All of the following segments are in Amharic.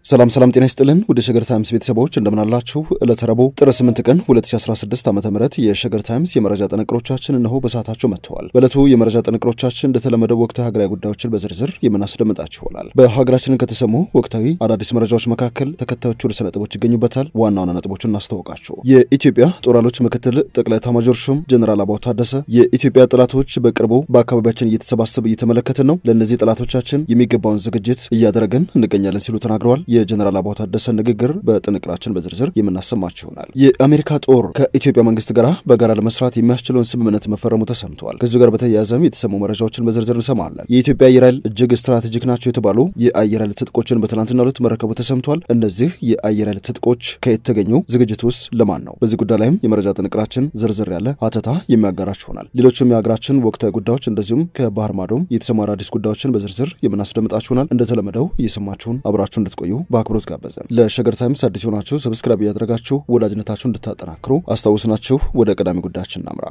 ሰላም ሰላም፣ ጤና ይስጥልን ወደ ሸገር ታይምስ ቤተሰቦች እንደምናላችሁ። ዕለተ ረቡዕ ጥር 8 ቀን 2016 ዓ ም የሸገር ታይምስ የመረጃ ጥንቅሮቻችን እነሆ በሰዓታቸው መጥተዋል። በዕለቱ የመረጃ ጥንቅሮቻችን እንደተለመደው ወቅታዊ ሀገራዊ ጉዳዮችን በዝርዝር የምናስደምጣችሁ ይሆናል። በሀገራችን ከተሰሙ ወቅታዊ አዳዲስ መረጃዎች መካከል ተከታዮቹ ርዕሰ ነጥቦች ይገኙበታል። ዋና ዋና ነጥቦችን እናስታውቃችሁ። የኢትዮጵያ ጦር ኃይሎች ምክትል ጠቅላይ ኤታማዦር ሹም ጀኔራል አበባው ታደሰ የኢትዮጵያ ጠላቶች በቅርቡ በአካባቢያችን እየተሰባሰቡ እየተመለከትን ነው፣ ለእነዚህ ጠላቶቻችን የሚገባውን ዝግጅት እያደረግን እንገኛለን ሲሉ ተናግረዋል። የጀኔራል አበባው ታደሰ ንግግር በጥንቅራችን በዝርዝር የምናሰማችሁ ይሆናል። የአሜሪካ ጦር ከኢትዮጵያ መንግስት ጋር በጋራ ለመስራት የሚያስችለውን ስምምነት መፈረሙ ተሰምተዋል። ከዚሁ ጋር በተያያዘም የተሰሙ መረጃዎችን በዝርዝር እንሰማለን። የኢትዮጵያ አየር ኃይል እጅግ ስትራቴጂክ ናቸው የተባሉ የአየር ኃይል ትጥቆችን በትናንትናው ዕለት መረከቡ ተሰምቷል። እነዚህ የአየር ኃይል ትጥቆች ከየት ተገኙ? ዝግጅት ውስጥ ለማን ነው? በዚህ ጉዳይ ላይም የመረጃ ጥንቅራችን ዝርዝር ያለ ሀተታ የሚያጋራችሁ ይሆናል። ሌሎችም የሀገራችን ወቅታዊ ጉዳዮች እንደዚሁም ከባህር ማዶም የተሰሙ አዳዲስ ጉዳዮችን በዝርዝር የምናስደምጣችሁ ይሆናል። እንደተለመደው እየሰማችሁን አብራችሁ እንድትቆዩ በአክብሮት ጋበዘን። ለሸገር ታይምስ አዲስ የሆናችሁ ሰብስክራይብ እያደረጋችሁ ወዳጅነታችሁ እንድታጠናክሩ አስታውስናችሁ ወደ ቀዳሚ ጉዳያችን እናምራ።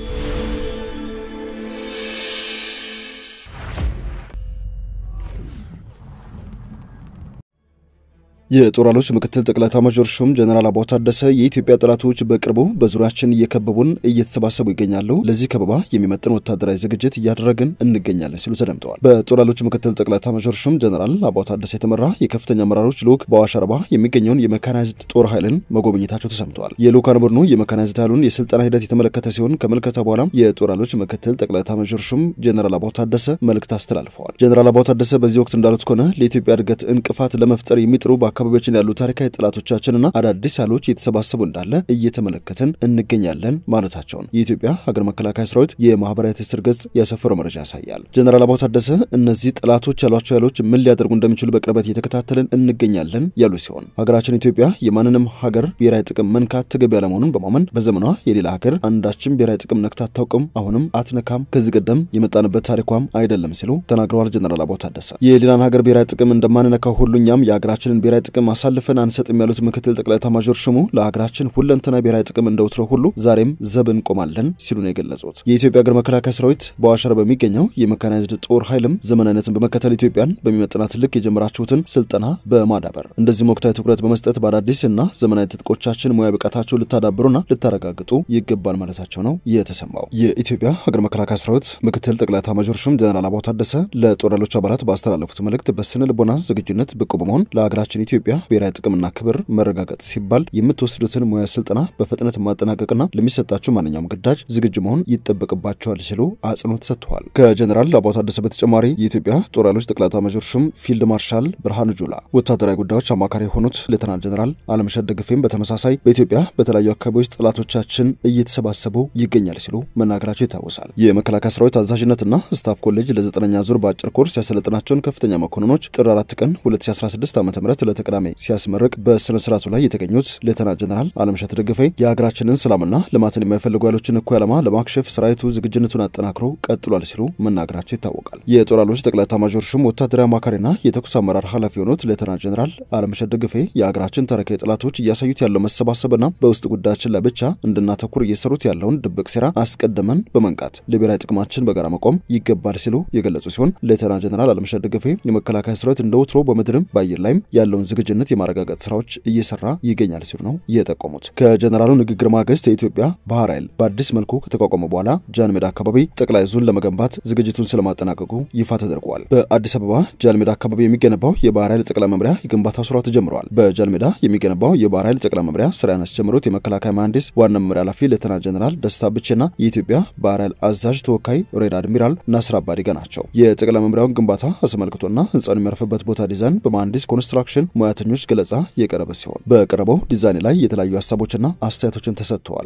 የጦር ኃይሎች ምክትል ጠቅላይ ኤታማዦር ሹም ጀኔራል አበባው ታደሰ የኢትዮጵያ ጠላቶች በቅርቡ በዙሪያችን እየከበቡን እየተሰባሰቡ ይገኛሉ፣ ለዚህ ከበባ የሚመጥን ወታደራዊ ዝግጅት እያደረግን እንገኛለን ሲሉ ተደምጠዋል። በጦር ኃይሎች ምክትል ጠቅላይ ኤታማዦር ሹም ጀኔራል አበባው ታደሰ የተመራ የከፍተኛ አመራሮች ልዑክ በአዋሽ አርባ የሚገኘውን የሜካናይዝድ ጦር ኃይልን መጎብኘታቸው ተሰምተዋል። የልዑካን ቡድኑ የሜካናይዝድ ኃይሉን የስልጠና ሂደት የተመለከተ ሲሆን ከምልከታ በኋላም የጦር ኃይሎች ምክትል ጠቅላይ ኤታማዦር ሹም ጀኔራል አበባው ታደሰ መልእክት አስተላልፈዋል። ጀኔራል አበባው ታደሰ በዚህ ወቅት እንዳሉት ከሆነ ለኢትዮጵያ እድገት እንቅፋት ለመፍጠር የሚጥሩ አካባቢዎችን ያሉ ታሪካዊ ጠላቶቻችንና አዳዲስ ኃይሎች እየተሰባሰቡ እንዳለ እየተመለከትን እንገኛለን ማለታቸውን የኢትዮጵያ ሀገር መከላከያ ሰራዊት የማህበራዊ ትስስር ገጽ ያሰፈረው መረጃ ያሳያል። ጀነራል አበባው ታደሰ እነዚህ ጠላቶች ያሏቸው ኃይሎች ምን ሊያደርጉ እንደሚችሉ በቅርበት እየተከታተልን እንገኛለን ያሉ ሲሆን ሀገራችን ኢትዮጵያ የማንንም ሀገር ብሔራዊ ጥቅም መንካት ተገቢ ያለመሆኑን በማመን በዘመኗ የሌላ ሀገር አንዳችን ብሔራዊ ጥቅም ነክታ አታውቅም፣ አሁንም አትነካም፣ ከዚህ ቀደም የመጣንበት ታሪኳም አይደለም ሲሉ ተናግረዋል። ጀነራል አበባው ታደሰ የሌላን ሀገር ብሔራዊ ጥቅም እንደማንነካው ሁሉ እኛም የሀገራችንን ብሔራዊ ጥቅም አሳልፈን አንሰጥም ያሉት ምክትል ጠቅላይ ኤታማዦር ሹሙ ለሀገራችን ሁለንተና ብሔራዊ ጥቅም እንደወትሮ ሁሉ ዛሬም ዘብ እንቆማለን ሲሉ ነው የገለጹት። የኢትዮጵያ ሀገር መከላከያ ሰራዊት በአዋሽ አርባ በሚገኘው የሜካናይዝድ ጦር ኃይልም ዘመናዊነትን በመከተል ኢትዮጵያን በሚመጥናት ልክ የጀመራችሁትን ስልጠና በማዳበር እንደዚሁም ወቅታዊ ትኩረት በመስጠት በአዳዲስ እና ዘመናዊ ትጥቆቻችን ሙያ ብቃታቸው ልታዳብሩና ልታረጋግጡ ይገባል ማለታቸው ነው የተሰማው። የኢትዮጵያ ሀገር መከላከያ ሰራዊት ምክትል ጠቅላይ ኤታማዦር ሹም ጀነራል አበባው ታደሰ ለጦር ኃይሎች አባላት ባስተላለፉት መልእክት በስነ ልቦና ዝግጁነት ብቁ በመሆን ለሀገራችን ኢትዮጵያ ብሔራዊ ጥቅምና ክብር መረጋገጥ ሲባል የምትወስዱትን ሙያ ስልጠና በፍጥነት ማጠናቀቅና ለሚሰጣችሁ ማንኛውም ግዳጅ ዝግጁ መሆን ይጠበቅባቸዋል ሲሉ አጽንኦት ሰጥተዋል። ከጀኔራል አበባው ታደሰ በተጨማሪ የኢትዮጵያ ጦር ኃይሎች ጠቅላይ ኤታማዦር ሹም ፊልድ ማርሻል ብርሃኑ ጁላ፣ ወታደራዊ ጉዳዮች አማካሪ የሆኑት ሌተናል ጀኔራል አለምሸት ደግፌም በተመሳሳይ በኢትዮጵያ በተለያዩ አካባቢዎች ጠላቶቻችን እየተሰባሰቡ ይገኛል ሲሉ መናገራቸው ይታወሳል። የመከላከያ ሰራዊት አዛዥነትና ስታፍ ኮሌጅ ለዘጠነኛ ዙር በአጭር ኮርስ ያሰለጥናቸውን ከፍተኛ መኮንኖች ጥር 4 ቀን 2016 ዓ ም ለተቀዳሚ ሲያስመርቅ በስነ ስርዓቱ ላይ የተገኙት ሌተና ጀነራል አለምሸት ደግፌ የሀገራችንን ሰላምና ልማትን የማይፈልጉ ኃይሎችን እኩይ ዓላማ ለማክሸፍ ሰራዊቱ ዝግጁነቱን አጠናክሮ ቀጥሏል ሲሉ መናገራቸው ይታወቃል። የጦር ኃይሎች ጠቅላይ ኤታማዦር ሹም ወታደራዊ አማካሪና የተኩስ አመራር ኃላፊ የሆኑት ሌተና ጀነራል አለምሸት ደግፌ የሀገራችን ታሪካዊ ጠላቶች እያሳዩት ያለው መሰባሰብና በውስጥ ጉዳያችን ላይ ብቻ እንድናተኩር እየሰሩት ያለውን ድብቅ ሴራ አስቀድመን በመንቃት ለብሔራዊ ጥቅማችን በጋራ መቆም ይገባል ሲሉ የገለጹ ሲሆን ሌተና ጀነራል አለምሸት ደግፌ የመከላከያ ሰራዊት እንደ ወትሮ በምድርም በአየር ላይም ያለውን ዝግጁነት የማረጋገጥ ስራዎች እየሰራ ይገኛል ሲሉ ነው የጠቆሙት። ከጀነራሉ ንግግር ማግስት የኢትዮጵያ ባህር ኃይል በአዲስ መልኩ ከተቋቋመ በኋላ ጃን ሜዳ አካባቢ ጠቅላይ ዙን ለመገንባት ዝግጅቱን ስለማጠናቀቁ ይፋ ተደርጓል። በአዲስ አበባ ጃን ሜዳ አካባቢ የሚገነባው የባህር ኃይል ጠቅላይ መምሪያ የግንባታ ስራ ተጀምረዋል። በጃን ሜዳ የሚገነባው የባህር ኃይል ጠቅላይ መምሪያ ስራ ያስጀምሩት የመከላከያ መሐንዲስ ዋና መምሪያ ኃላፊ ሌተና ጀነራል ደስታ ብቼና የኢትዮጵያ ባህር ኃይል አዛዥ ተወካይ ሬድ አድሚራል ናስር አባዲጋ ናቸው። የጠቅላይ መምሪያውን ግንባታ አስመልክቶና ህንፃውን የሚያርፍበት ቦታ ዲዛይን በመሐንዲስ ኮንስትራክሽን ሙያተኞች ገለጻ የቀረበ ሲሆን በቀረበው ዲዛይን ላይ የተለያዩ ሀሳቦችና አስተያየቶችን ተሰጥተዋል።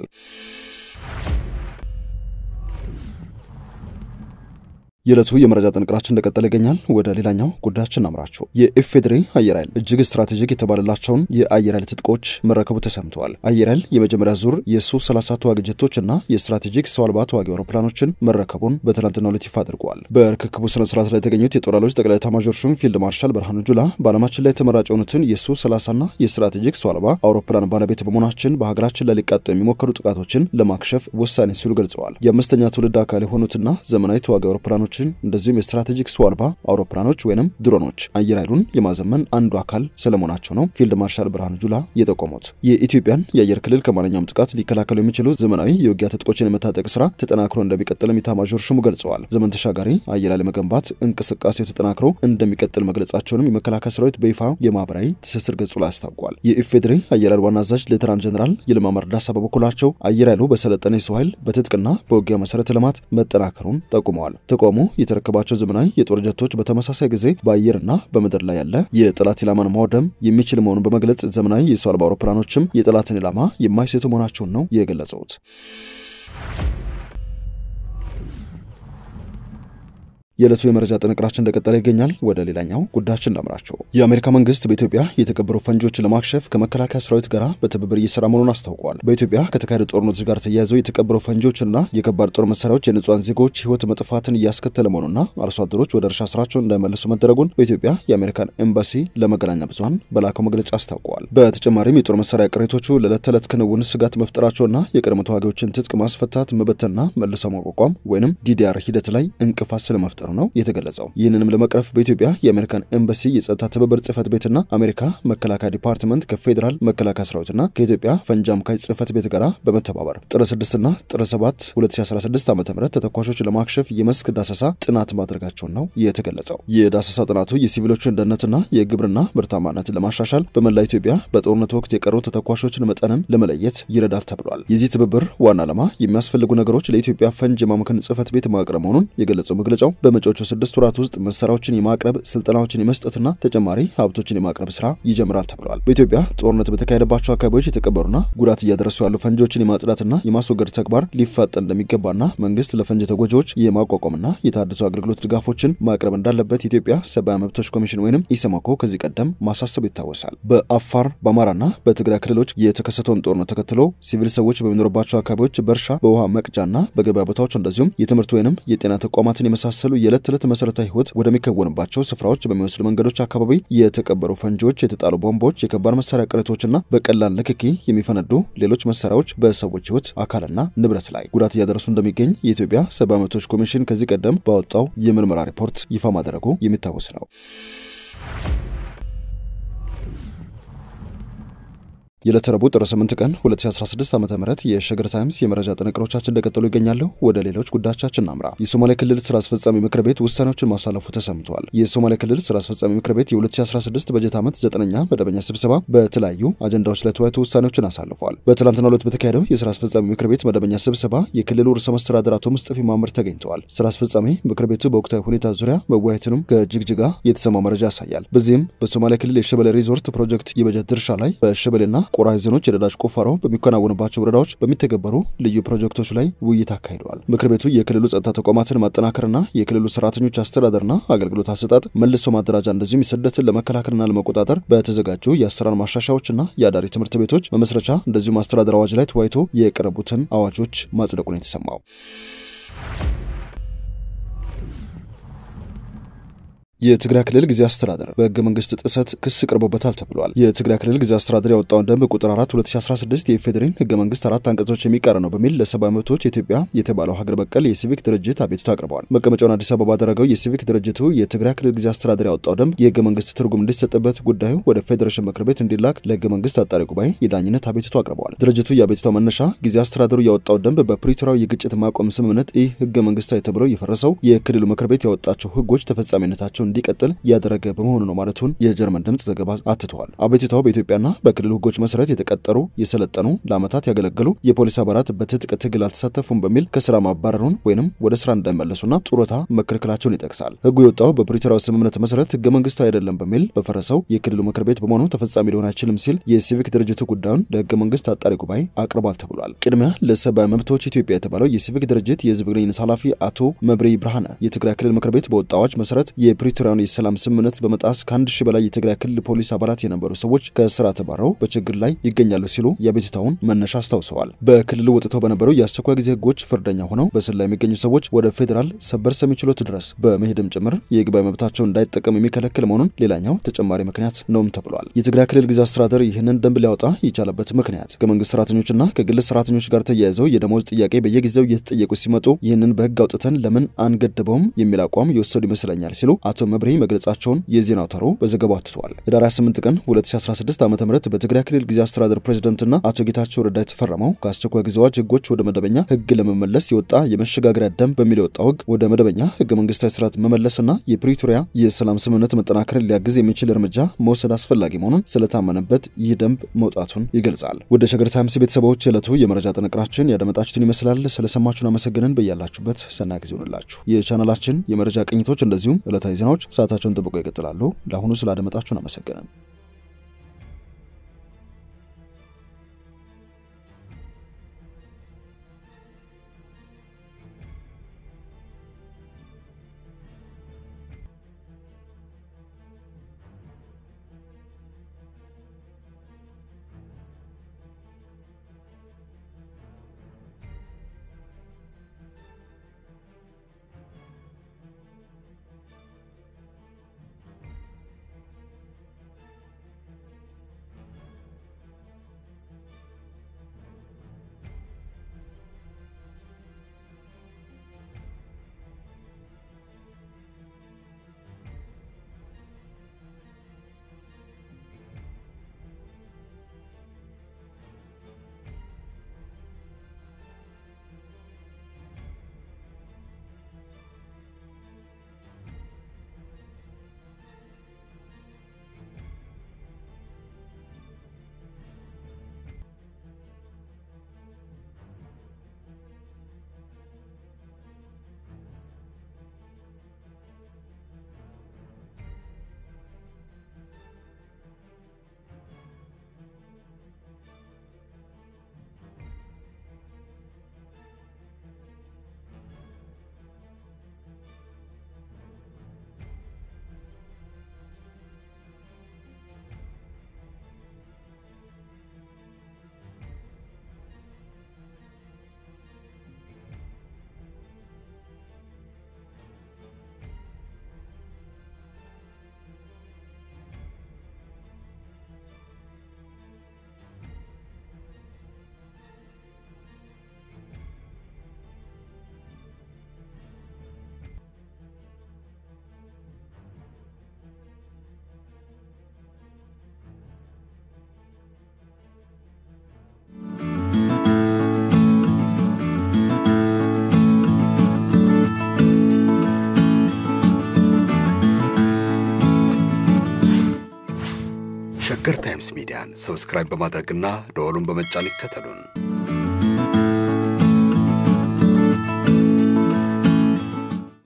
የዕለቱ የመረጃ ጥንቅራችን እንደቀጠለ ይገኛል። ወደ ሌላኛው ጉዳያችን እናምራችሁ። የኢፌዴሪ አየር ኃይል እጅግ ስትራቴጂክ የተባለላቸውን የአየር ኃይል ትጥቆች መረከቡ ተሰምተዋል። አየር ኃይል የመጀመሪያ ዙር የሱ 30 ተዋጊ ጀቶች እና የስትራቴጂክ ሰው አልባ ተዋጊ አውሮፕላኖችን መረከቡን በትናንትናው ዕለት ይፋ አድርገዋል። በርክክቡ ስነ ስርዓት ላይ የተገኙት የጦር ኃይሎች ጠቅላይ ኤታማዦር ሹም ፊልድ ማርሻል ብርሃኑ ጁላ በዓለማችን ላይ ተመራጭ የሆኑትን የሱ 30ና የስትራቴጂክ ሰው አልባ አውሮፕላን ባለቤት በመሆናችን በሀገራችን ላይ ሊቃጡ የሚሞከሩ ጥቃቶችን ለማክሸፍ ወሳኝ ሲሉ ገልጸዋል። የአምስተኛ ትውልድ አካል የሆኑትና ዘመናዊ ተዋጊ አውሮፕላኖች ሚሳይሎችን እንደዚሁም የስትራቴጂክ ሰው አልባ አውሮፕላኖች ወይንም ድሮኖች አየር ኃይሉን የማዘመን አንዱ አካል ስለመሆናቸው ነው ፊልድ ማርሻል ብርሃኑ ጁላ የጠቆሙት። የኢትዮጵያን የአየር ክልል ከማንኛውም ጥቃት ሊከላከሉ የሚችሉ ዘመናዊ የውጊያ ትጥቆችን የመታጠቅ ስራ ተጠናክሮ እንደሚቀጥልም ኢታማዦር ሹሙ ገልጸዋል። ዘመን ተሻጋሪ አየር ኃይል መገንባት እንቅስቃሴው ተጠናክሮ እንደሚቀጥል መግለጻቸውንም የመከላከያ ሰራዊት በይፋ የማህበራዊ ትስስር ገጹ ላይ አስታውቋል። የኢፌዴሪ አየር ኃይል ዋና አዛዥ ሌተናንት ጀኔራል ይልማ መርዳሳ በበኩላቸው አየር ኃይሉ በሰለጠነ የሰው ኃይል በትጥቅና በውጊያ መሰረተ ልማት መጠናከሩን ጠቁመዋል። ተቋሙ የተረከባቸው ዘመናዊ የጦር ጀቶች በተመሳሳይ ጊዜ በአየርና በምድር ላይ ያለ የጠላት ኢላማን ማውደም የሚችል መሆኑን በመግለጽ ዘመናዊ የሰው አልባ አውሮፕላኖችም የጠላትን ኢላማ የማይሴቱ መሆናቸውን ነው የገለጹት። የዕለቱ የመረጃ ጥንቅራችን እንደቀጠለ ይገኛል። ወደ ሌላኛው ጉዳያችን እናምራቸው። የአሜሪካ መንግስት በኢትዮጵያ የተቀበሩ ፈንጂዎችን ለማክሸፍ ከመከላከያ ሰራዊት ጋር በትብብር እየሰራ መሆኑን አስታውቋል። በኢትዮጵያ ከተካሄዱ ጦርነቶች ጋር ተያይዘው የተቀበሩ ፈንጂዎችና የከባድ ጦር መሳሪያዎች የንጹሐን ዜጎች ህይወት መጥፋትን እያስከተለ መሆኑና አርሶ አደሮች ወደ እርሻ ስራቸውን እንዳይመለሱ መደረጉን በኢትዮጵያ የአሜሪካን ኤምባሲ ለመገናኛ ብዙኃን በላከው መግለጫ አስታውቀዋል። በተጨማሪም የጦር መሳሪያ ቅሬቶቹ ለዕለት ተዕለት ክንውን ስጋት መፍጠራቸውና የቀድሞ ተዋጊዎችን ትጥቅ ማስፈታት፣ መበተንና መልሶ ማቋቋም ወይንም ዲዲአር ሂደት ላይ እንቅፋት ስለመፍጠሩ ነው የተገለጸው። ይህንንም ለመቅረፍ በኢትዮጵያ የአሜሪካን ኤምባሲ የጸጥታ ትብብር ጽህፈት ቤትና አሜሪካ መከላከያ ዲፓርትመንት ከፌዴራል መከላከያ ሰራዊትና ከኢትዮጵያ ፈንጂ አምካኝ ጽህፈት ቤት ጋር በመተባበር ጥር 6ና ጥር 7 2016 ዓ ም ተተኳሾች ለማክሸፍ የመስክ ዳሰሳ ጥናት ማድረጋቸውን ነው የተገለጸው። የዳሰሳ ጥናቱ የሲቪሎችን ደህንነትና የግብርና ምርታማነትን ለማሻሻል በመላ ኢትዮጵያ በጦርነት ወቅት የቀሩ ተተኳሾችን መጠንን ለመለየት ይረዳል ተብሏል። የዚህ ትብብር ዋና ዓላማ የሚያስፈልጉ ነገሮች ለኢትዮጵያ ፈንጂ ማምከን ጽህፈት ቤት ማቅረብ መሆኑን የገለጸው መግለጫው በመጪዎቹ ስድስት ወራት ውስጥ መሳሪያዎችን የማቅረብ ስልጠናዎችን የመስጠትና ተጨማሪ ሀብቶችን የማቅረብ ስራ ይጀምራል ተብሏል። በኢትዮጵያ ጦርነት በተካሄደባቸው አካባቢዎች የተቀበሩና ጉዳት እያደረሱ ያሉ ፈንጂዎችን የማጽዳትና የማስወገድ ተግባር ሊፋጠን እንደሚገባና መንግስት ለፈንጂ ተጎጂዎች የማቋቋምና የታደሱ አገልግሎት ድጋፎችን ማቅረብ እንዳለበት የኢትዮጵያ ሰብአዊ መብቶች ኮሚሽን ወይም ኢሰመኮ ከዚህ ቀደም ማሳሰቡ ይታወሳል። በአፋር በአማራና በትግራይ ክልሎች የተከሰተውን ጦርነት ተከትሎ ሲቪል ሰዎች በሚኖሩባቸው አካባቢዎች በእርሻ በውሃ መቅጃና በገበያ ቦታዎች እንደዚሁም የትምህርት ወይንም የጤና ተቋማትን የመሳሰሉ የዕለት ተዕለት መሰረታዊ ህይወት ወደሚከወንባቸው ስፍራዎች በሚወስዱ መንገዶች አካባቢ የተቀበሩ ፈንጂዎች፣ የተጣሉ ቦምቦች፣ የከባድ መሳሪያ ቅሪቶችና በቀላል ንክኪ የሚፈነዱ ሌሎች መሳሪያዎች በሰዎች ህይወት አካልና ንብረት ላይ ጉዳት እያደረሱ እንደሚገኝ የኢትዮጵያ ሰብአዊ መብቶች ኮሚሽን ከዚህ ቀደም ባወጣው የምርመራ ሪፖርት ይፋ ማድረጉ የሚታወስ ነው። የዕለተ ረቡዕ ጥር 8 ቀን 2016 ዓ ም የሸገር ታይምስ የመረጃ ጥንቅሮቻችን እንደቀጠሉ ይገኛሉ። ወደ ሌሎች ጉዳዮቻችን እናምራ። የሶማሌ ክልል ስራ አስፈጻሚ ምክር ቤት ውሳኔዎችን ማሳለፉ ተሰምቷል። የሶማሌ ክልል ስራ አስፈጻሚ ምክር ቤት የ2016 በጀት ዓመት ዘጠነኛ መደበኛ ስብሰባ በተለያዩ አጀንዳዎች ላይ ተወያይቶ ውሳኔዎችን አሳልፏል። በትላንትናው ዕለት በተካሄደው የስራ አስፈጻሚ ምክር ቤት መደበኛ ስብሰባ የክልሉ ርዕሰ መስተዳድር አቶ ሙስጠፌ ማመር ተገኝተዋል። ስራ አስፈጻሚ ምክር ቤቱ በወቅታዊ ሁኔታ ዙሪያ መወያየትንም ከጅግጅጋ የተሰማ መረጃ ያሳያል። በዚህም በሶማሌ ክልል የሸበሌ ሪዞርት ፕሮጀክት የበጀት ድርሻ ላይ በሸበሌና ቆራ ዞኖች የነዳጅ ቁፋሮ በሚከናወንባቸው ወረዳዎች በሚተገበሩ ልዩ ፕሮጀክቶች ላይ ውይይት አካሂደዋል። ምክር ቤቱ የክልሉ ጸጥታ ተቋማትን ማጠናከርና የክልሉ ሰራተኞች አስተዳደርና አገልግሎት አሰጣጥ መልሶ ማደራጃ እንደዚሁም ስደትን ለመከላከልና ለመቆጣጠር በተዘጋጁ የአሰራር ማሻሻያዎችና የአዳሪ ትምህርት ቤቶች መመስረቻ እንደዚሁም አስተዳደር አዋጅ ላይ ተወያይቶ የቀረቡትን አዋጆች ማጽደቁን የተሰማው የትግራይ ክልል ጊዜ አስተዳደር በህገ መንግስት ጥሰት ክስ ቀርቦበታል ተብሏል። የትግራይ ክልል ጊዜ አስተዳደር ያወጣውን ደንብ ቁጥር 4 2016 የኢፌዴሪን ህገ መንግስት አራት አንቀጾች የሚቃረን ነው በሚል ለሰብአዊ መብቶች ኢትዮጵያ የተባለው ሀገር በቀል የሲቪክ ድርጅት አቤቱታ አቅርበዋል። መቀመጫውን አዲስ አበባ ባደረገው የሲቪክ ድርጅቱ የትግራይ ክልል ጊዜ አስተዳደር ያወጣው ደንብ የህገ መንግስት ትርጉም እንዲሰጥበት ጉዳዩ ወደ ፌዴሬሽን ምክር ቤት እንዲላክ ለህገ መንግስት አጣሪ ጉባኤ የዳኝነት አቤቱታ አቅርበዋል። ድርጅቱ የአቤቱታው መነሻ ጊዜ አስተዳደሩ ያወጣው ደንብ በፕሪቶሪያው የግጭት ማቆም ስምምነት ይህ ህገ መንግስታዊ ተብለው የፈረሰው የክልሉ ምክር ቤት ያወጣቸው ህጎች ተፈጻሚነታቸው እንዲቀጥል ያደረገ በመሆኑ ነው ማለቱን የጀርመን ድምፅ ዘገባ አትተዋል። አቤቱታው በኢትዮጵያና በክልሉ ህጎች መሰረት የተቀጠሩ የሰለጠኑ ለዓመታት ያገለገሉ የፖሊስ አባላት በትጥቅ ትግል አልተሳተፉም በሚል ከስራ ማባረሩን ወይንም ወደ ስራ እንዳይመለሱና ጡረታ መከልከላቸውን ይጠቅሳል። ህጉ የወጣው በፕሪቶሪያው ስምምነት መሰረት ህገ መንግስታዊ አይደለም በሚል በፈረሰው የክልሉ ምክር ቤት በመሆኑ ተፈጻሚ ሊሆን አይችልም ሲል የሲቪክ ድርጅቱ ጉዳዩን ለህገ መንግስት አጣሪ ጉባኤ አቅርቧል ተብሏል። ቅድሚያ ለሰብአዊ መብቶች ኢትዮጵያ የተባለው የሲቪክ ድርጅት የህዝብ ግንኙነት ኃላፊ አቶ መብሬ ብርሃነ የትግራይ ክልል ምክር ቤት በወጣ አዋጅ መሰረት የፕሪቶሪያ የፕሪቶሪያውን የሰላም ስምምነት በመጣስ ከአንድ ሺህ በላይ የትግራይ ክልል ፖሊስ አባላት የነበሩ ሰዎች ከስራ ተባረው በችግር ላይ ይገኛሉ ሲሉ የአቤቱታውን መነሻ አስታውሰዋል። በክልሉ ወጥተው በነበሩ የአስቸኳይ ጊዜ ህጎች ፍርደኛ ሆነው በስር ላይ የሚገኙ ሰዎች ወደ ፌዴራል ሰበር ሰሚ ችሎት ድረስ በመሄድም ጭምር የይግባኝ መብታቸውን እንዳይጠቀሙ የሚከለክል መሆኑን ሌላኛው ተጨማሪ ምክንያት ነውም ተብሏል። የትግራይ ክልል ጊዜያዊ አስተዳደር ይህንን ደንብ ሊያወጣ የቻለበት ምክንያት ከመንግስት ሰራተኞችና ከግል ሰራተኞች ጋር ተያይዘው የደሞዝ ጥያቄ በየጊዜው እየተጠየቁ ሲመጡ ይህንን በህግ አውጥተን ለምን አንገድበውም የሚል አቋም የወሰዱ ይመስለኛል ሲሉ አቶ መብሬ መግለጻቸውን የዜና አውታሩ በዘገባው አትተዋል። ህዳር 28 ቀን 2016 ዓ ም በትግራይ ክልል ጊዜያዊ አስተዳደር ፕሬዚደንትና አቶ ጌታቸው ረዳ የተፈረመው ከአስቸኳይ ጊዜ አዋጅ ህጎች ወደ መደበኛ ህግ ለመመለስ የወጣ የመሸጋገሪያ ደንብ በሚል የወጣው ህግ ወደ መደበኛ ህገ መንግስታዊ ስርዓት መመለስና የፕሪቶሪያ የሰላም ስምምነት መጠናከርን ሊያግዝ የሚችል እርምጃ መውሰድ አስፈላጊ መሆኑን ስለታመነበት ይህ ደንብ መውጣቱን ይገልጻል። ወደ ሸገር ታይምስ ቤተሰቦች ዕለቱ የመረጃ ጥንቅራችን ያደመጣችሁትን ይመስላል። ስለሰማችሁን አመሰግነን። በያላችሁበት ሰናይ ጊዜ ይሆንላችሁ። የቻናላችን የመረጃ ቅኝቶች እንደዚሁም ዕለታዊ ዜናዎች ሰዓታቸውን ጠብቀው ይቀጥላሉ። ለአሁኑ ስላደመጣችሁን አመሰግነን። ሸገር ታይምስ ሚዲያን ሰብስክራይብ በማድረግና ደወሉን በመጫን ይከተሉን።